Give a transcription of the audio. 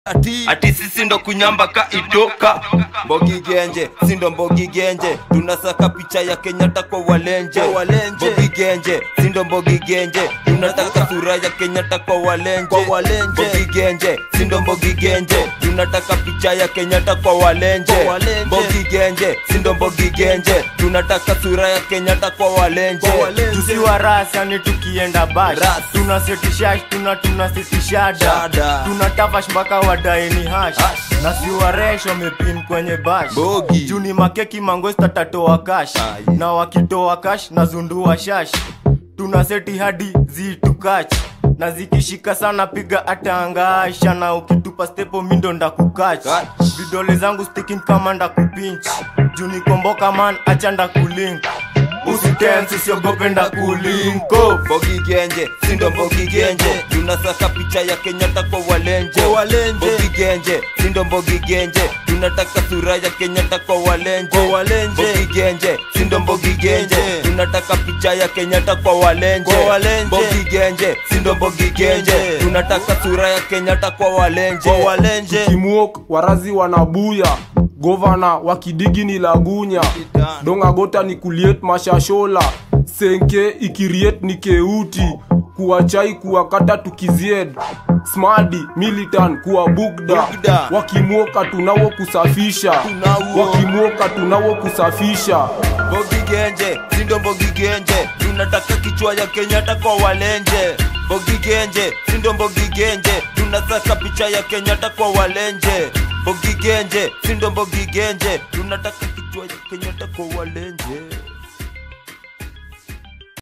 ati ati sisi ndo kunyamba ka itoka Mbogi Genje, sindo Mbogi Genje, tunasaka picha ya Kenyatta kwa walenje. walenje. Mbogi Genje, sindo Mbogi Genje, tunataka sura ya Kenyatta kwa walenje. Kwa walenje. Mbogi Genje, sindo Mbogi Genje, tunataka picha ya Kenyatta kwa walenje. Kwa walenje. Mbogi Genje, sindo Mbogi Genje, tunataka sura ya Kenyatta kwa walenje. Kwa walenje. tusiwa rasani tukienda bash Ras. tunasetisha tuna tunasitishada Shada. tunatafash mpaka wadaini hash Hash. na siwaresh wamepin kwenye bash Bogi. juni makeki mangosta tatoa kash Aye. na wakitoa kash na zundua shash tunaseti hadi zitukach na zikishika sana piga atangasha na ukitupa stepo mindo ndakukach Kach. vidole zangu sticking kama ndakupinch juni komboka man acha ndakulink usitensi usiogope ndakulinko Mbogi Genje, sindo Mbogi Genje, tunasaka picha ya Kenyatta kwa walenje. Kwa walenje. Mbogi Genje, sindo Mbogi Genje, tunataka sura ya Kenyatta kwa walenje. Kwa walenje. Mbogi Genje, sindo Mbogi Genje, Genje. tunataka picha ya Kenyatta kwa walenje. Kwa walenje. Mbogi Genje, sindo Mbogi Genje, Genje. tunataka sura ya Kenyatta kwa walenje. kwa walenje kimwok warazi wanabuya govana wakidigi ni lagunya dongagota ni kuliet mashashola senke ikiriet ni keuti kuwachai kuwakata tukizied smadi militan kuwa bugda Bugda. wakimwoka tunawo kusafisha Tunawo. wakimwoka tunawo kusafisha Mbogi Genje, sindo Mbogi Genje, tunataka kichwa ya Kenyatta kwa walenje. Mbogi Genje, sindo Mbogi Genje, tunasaka picha ya Kenyatta kwa walenje. Mbogi Genje, sindo Mbogi Genje, tunataka kichwa ya Kenyatta kwa walenje.